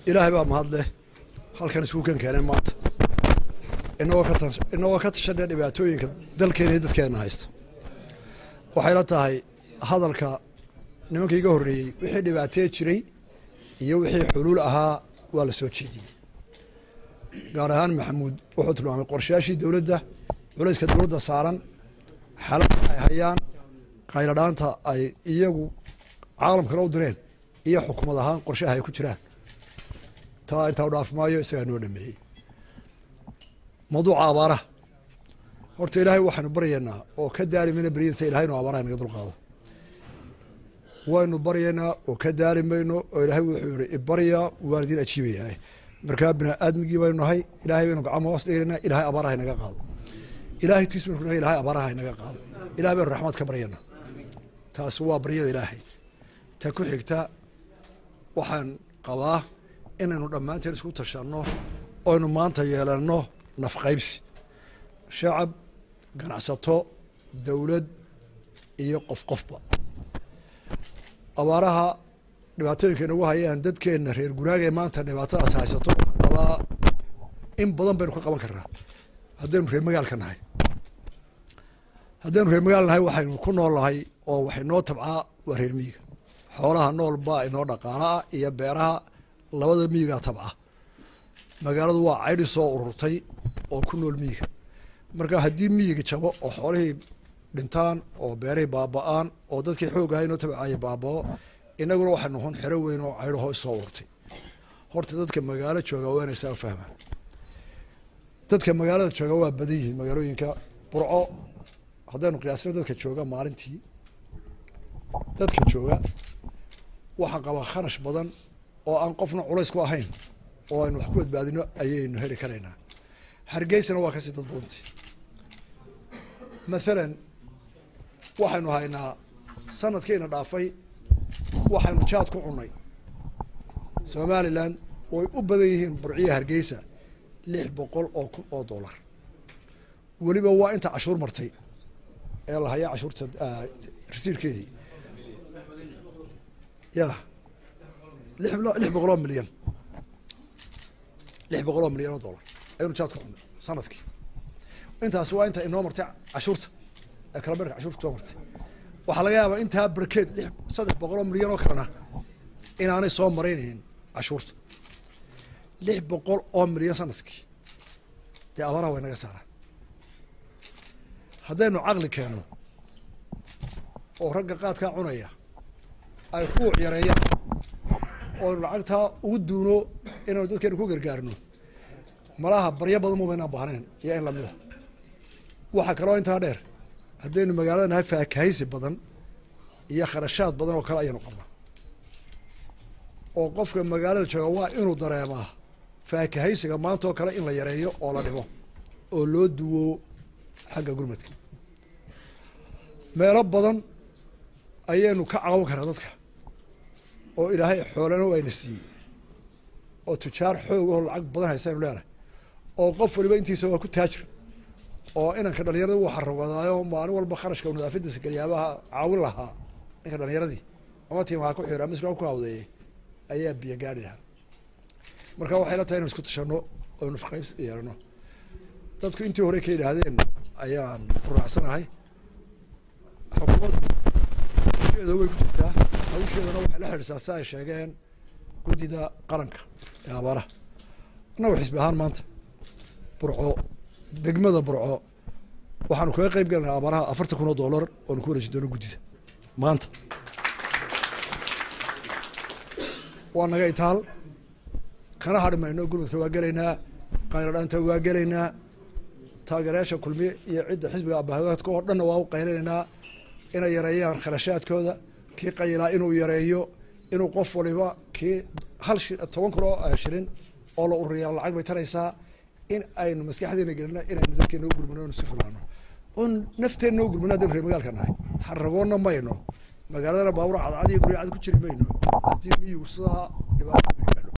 ilaahay baa mahad leh halkan isku kan keeneen maanta inagoo ka tas inagoo ka tashanay dhibaatooyinka dalkeena iyo dadkeena haysta waxayla tahay hadalka nimanka iga horreeyey wixii dhibaatee jiray iyo wixii xuluul ahaa waa la soo jeediyey gaar ahaan maxamuud wuxuu tilmaamay qorshayaashii dowladda culayska dowladda saaran xalada ay hayaan qayladhaanta ay iyagu caalamkana u direen iyo xukumad ahaan qorshaha ay ku jiraan taa intaa u dhaaf maayo isagaa noo dhameeyey mawduuca abaaraha horta ilaahay waxaanu baryaynaa oo ka daari mayna beryadiisa ilahay inu abaaraha naga dulqaado waynu baryaynaa oo ka daari mayno oo ilaahay wuxuu yihi ibarya waan idin ajiibayaa markaa bini aadmigii baynu nahay ilahay baynu gacmo hoos dhiganaa ilahay abaaraha inaga qaado ilahay tiis baynu nahay ilahay abaaraha inaga qaado ilahay baynu raxmad ka baryanaa taasi waa baryada ilaahay ta ku xigta waxaan qabaa inaynu dhammaanteen isku tashanno oynu maanta yeelanno nafqaybsi shacab ganacsato dowlad iyo qof qofba abaaraha dhibaatooyinka inagu hayaan dadkeenna reer guraaga ee maanta dhibaatadaas haysato waxaan qabaa in badan baynu ka qaban karnaa haddaynu reer magaalka nahay haddaynu reer magaal nahay waxaynu ku nool nahay oo waxay noo tabcaa waa reer miyiga xoolaha nool baa inoo dhaqaalaah iyo beeraha labada miyigaa tabca magaaladu waa caydhi soo ururtay oo ku nool miyiga marka haddii miyiga jabo oo xoolihii dhintaan oo beerihii baaba-aan oo dadkii xoog ahay inoo tabcaya baabao inaguna waxay noqon xero weyn oo caydho hoos soo ururtay horta dadka magaalo jooga waa inay saa fahmaan dadka magaalada jooga waa badan yihiin magaalooyinka burco haddaynu qiyaasno dadka jooga maalintii dadka jooga waxaan qabaa kharash badan oo aan qofna culays ku ahayn oo aynu wax ku badbaadino ayaynu heli karaynaa hargeysana waa kasii dad badantii mathalan waxaynu haynaa sanadkiina dhaafay waxaynu jaad ku cunay somalilan way u badan yihiin burciya hargeysa lix boqol oo kun oo dollar weliba waa inta cashuur martay ee la hayaa cashuurta rasiirkeedii ya lix lix boqol oo milyan lix boqol oo milyan oo dollar ayaynu jaad ku cunay sanadkii intaasi waa inta inoo martay cashuurta ee kala berka cashuurta kusoo martay waxaa laga yaabaa intaa barkeed lix saddex boqol oo milyan oo kalena inaanay soo maraynayn cashuurta lix boqol oo milyan sanadkii dee abaaraha way naga saaraan haddaynu caqli keenno oo ragga qaadkaa cunaya ay ruuc yareeyaan oonu lacagtaa ugu duuno inaynu dadkeenu ku gargaarno malaha baryo badan muba inaan baahnayn iyo in lamida waxaa kaloo intaa dheer haddaynu magaalada nahay faakahaysi badan iyo kharashaad badan oo kale ayaynu qabnaa oo qofka magaalada jooga waa inuu dareemaa faakahaysiga maanta oo kale in la yareeyo oo la dhimo oo loo duwo xagga gurmadka meelo badan ayaynu ka caawin karaa dadka oo ilaahay xoolana wayna siiyey oo tujaar xoog aho lacag badan haysaynu leenahay oo qof waliba intiisa waa ku taajir oo inanka dhalinyarada wuu xarawadaayo maalin walba kharashka u nadaafadiisa galyaabaha caawin lahaa ninka dhalinyaradii ama tiimaha ku xira ama israa ku hawdeeyey ayaa biyo gaari lahaa marka waxay la tahay inanu isku tashano oo nufqayb yeelano dadku intii hore ka yidhaahdeen ayaan ku raacsanahay xukuumadda hawsheeda way ku jirtaa hawsheedana waxay la xidhisaa si ay sheegeen guddida qaranka ee abaaraha annagu xisbi ahaan maanta burco degmada burco waxaanu kaga qeyb galanaa abaaraha afartan kun oo dollar oonu ku wareejin doono guddida maanta waa naga itaal kana hadhi mayno gurmadka waa gelaynaa qayladhaanta waa gelaynaa taageerayaasha kulmiye iyo cidda xisbiga abahadka oo dhanna waa u qaylanaynaa inay yareeyaan kharashaadkooda kii qayilaa inuu yareeyo inuu qof waliba kii hal shi toban kun oo shilin oo la ururiyaa lacag bay taraysaa in aynu maskaxdeena gelino inaynu dadkeena u gurmano inu si filaano oon nafteenna u gurmano haddaynu reer magaalka nahay xaragoonna mayno magaaladana baabuur cadcad iyo gurya cad ku jiri mayno haddii miyigu sidaa dhibaato